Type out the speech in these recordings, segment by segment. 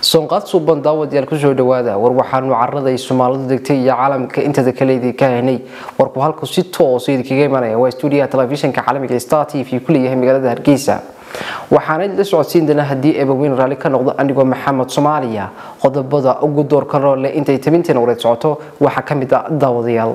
soonqaad suuban daawadayaal kusoo dhawaada war waxaanu caraday soomaalidu degtay iyo caalamka intada kaleedii ka haynay warku halku si toosa idinkaga imanaya waa stuudiyaha telefishinka caalamiga star t v ku leeyahay magaalada hargeysa waxaana la socodsiin doonaa haddii eebaweyn raalli ka noqdo anigoo maxamed soomaaliya qodobada ugu doorka roole intay tabinteena wareed socoto waxaa ka mid ah daawadayaal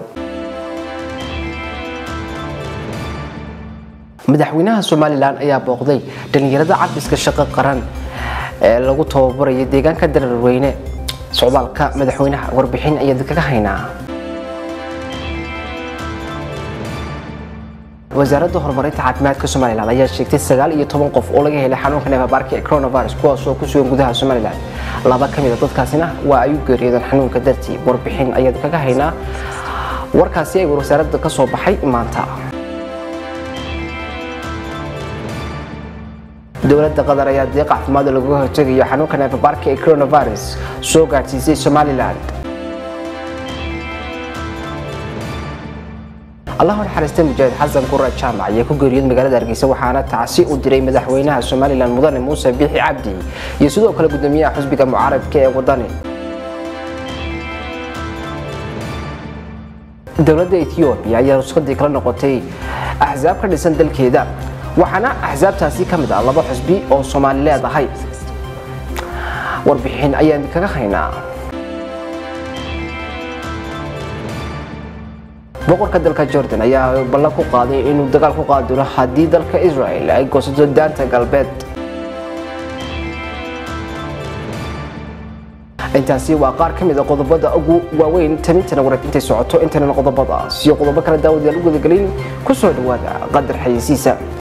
madaxweynaha somalilan ayaa booqday dhalinyarada cabiska shaqo qaran ee lagu tababarayo deegaanka dararweyne socdaalka madaxweynaha warbixin ayaad kaga haynaa wasaaradda horumarinta caafimaadka somalilan ayaa sheegtay sagaal iyo toban qof oo laga helay xanuunka neefabaarka ee coronavirus kuwaas oo ku sugan gudaha somalilan laba ka mid a dadkaasina waa ay u geeriyoodeen xanuunka dartii warbixin ayaad kaga haynaa warkaasi ay wasaaradda ka soo baxay maanta dowladda qatar ayaa deeq caafimaad lagaga hortegayo xanuunka neefabaarka ee coronavirus soo gaadhsiisay somalilan allahu naxariista mujaahid xasan qura jaamac ayaa ku geeriyooday magaalada hargeysa waxaana tacsi u diray madaxweynaha somalilan mudane muuse biixi cabdi iyo sidoo kale gudoomiyaha xusbiga mucaaradka ee wadani dowladda ethoobiya ayaa ruskadii kala noqotay axsaab ka dhisan dalkeeda waxaana axsaabtaasi ka mid ah laba xusbi oo soomaali leedahay warbixin ayaan kaga haynaa boqorka dalka jordan ayaa ballan ku qaaday inuu dagaal ku qaadi doono haddii dalka israel ay goosato daanta galbeed intaasi waa qaar ka mid a qodobada ugu waaweyn tamintana wareed intay socoto intaynan qodobadaas iyo qodobo kale daawadayaal u gudagelin ku soo dhawaada qadar xayeysiisa